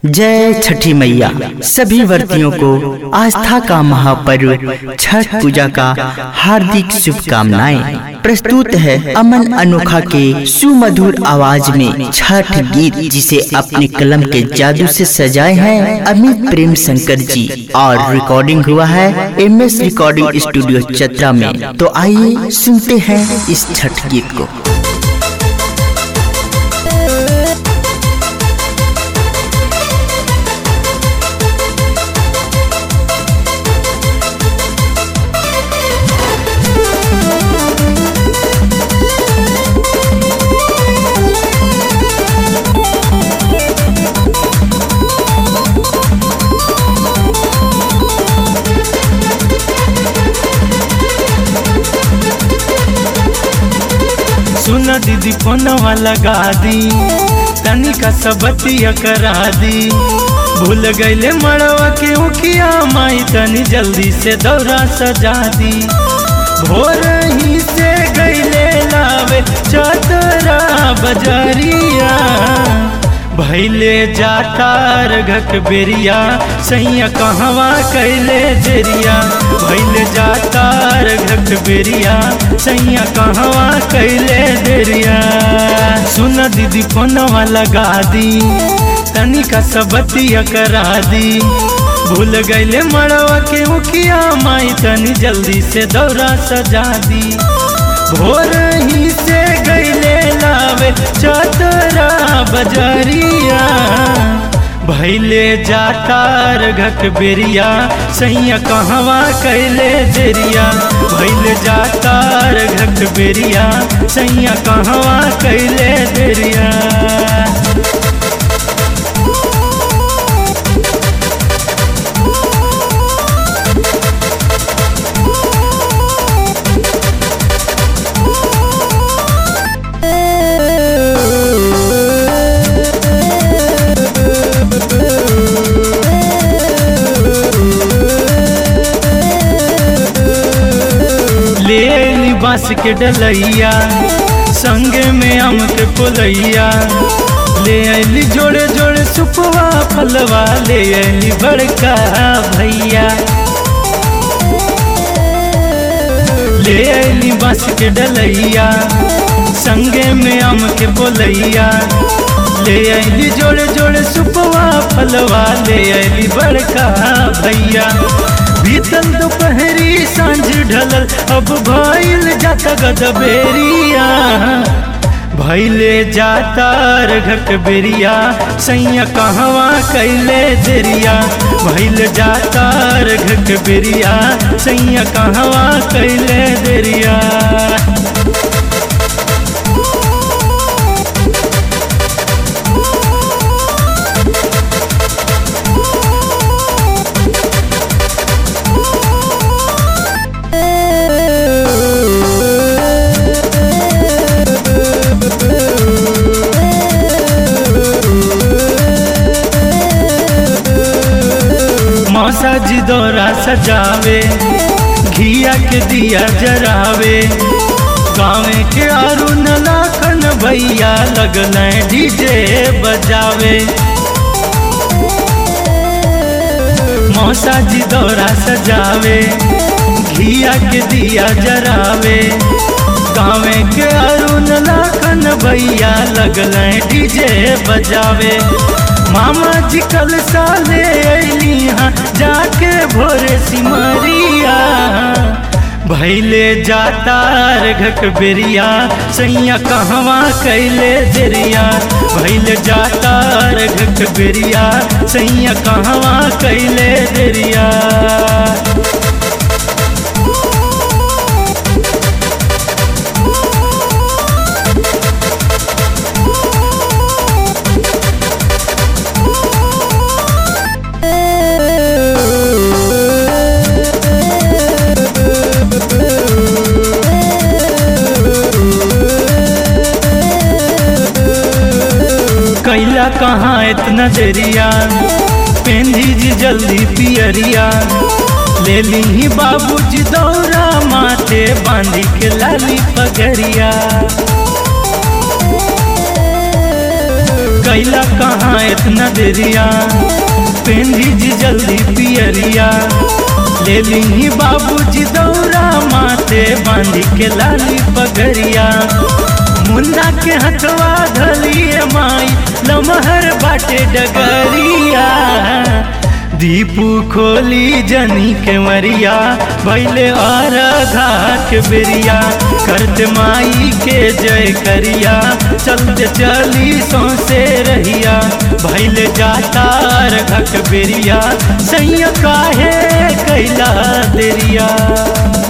जय छठी मैया सभी व्रतियों को आस्था का महापर्व छठ पूजा का हार्दिक शुभकामनाएं प्रस्तुत है अमन अनोखा के सुमधुर आवाज में छठ गीत जिसे अपने कलम के जादू से सजाए हैं अमित प्रेम शंकर जी और रिकॉर्डिंग हुआ है एम एस रिकॉर्डिंग स्टूडियो चतरा में तो आइए सुनते हैं इस छठ गीत को सुन दीदी फोनवा लगा दी तनिका सबतिया करा दी भूल गईले मड़वा के उखिया माई तनी जल्दी से दौरा सजा दी भोर ही से गईले लावे चतरा बजरिया भैले जाता रघक बेरिया सैया कहवा कैले जेरिया भैले जाता रघक बेरिया सैया कहवा कैले देरिया सुन दीदी फोनवा लगा दी तनिका सबतिया करा दी भूल गईले मड़वा के मुखिया माई तनी जल्दी से दौरा सजा दी भोर ही से गईले लावे चतरा बजरिया भैले जाता रघक बेरिया सैया कहवा कैले जेरिया भैले जाता रघक बेरिया सैया कहवा कैले देरिया ले ली बांस के डलैया संगे में आम के पुलैया ले आइली जोड़े जोड़े सुपवा फलवा ले आइली बड़का भैया ले आइली बांस के डलैया संगे में आम के बोलैया ले आइली जोड़े जोड़े सुपवा फलवा ले आइली बड़का भैया बीतल दोपहरी सांझ ढलल अब भइल जाता गदबेरिया भैले जाता रघक बेरिया सैया कहवा कैले देरिया भैल जाता रघक बेरिया सैया कहवा कैले देरिया मौसा जी दौरा सजावे घिया के दिया जरावे गाँव के अरुण लाखन भैया लगल डीजे बजावे मौसा जी दौरा सजावे घिया के दिया जरावे गाँव के अरुण लाखन भैया लगल डीजे बजावे मामा जी कल साले अली हाँ जाके भोरे सिमरिया भैले जाता रघक बेरिया सैया कहवा कैले देरिया भैले जाता रघक बेरिया सैया कहवा कैले देरिया कैला कहाँ इतना देरिया पेंधी जी जल्दी पियरिया ले ली ही बाबूजी दौरा माथे बांधी के लाली पगरिया कैला कहाँ इतना देरिया पेंदी जी जल्दी पियरिया ले ली बाबूजी दौरा माथे बांधी के लाली पगरिया मुन्ना के हथवा धलिए माई लमहर बाटे डगरिया दीपू खोली जनी के मरिया भैले और के बेरिया करत माई के जय करिया चलते चली सौसे रहिया भैले जाता रखक बेरिया सैया काहे कैला देरिया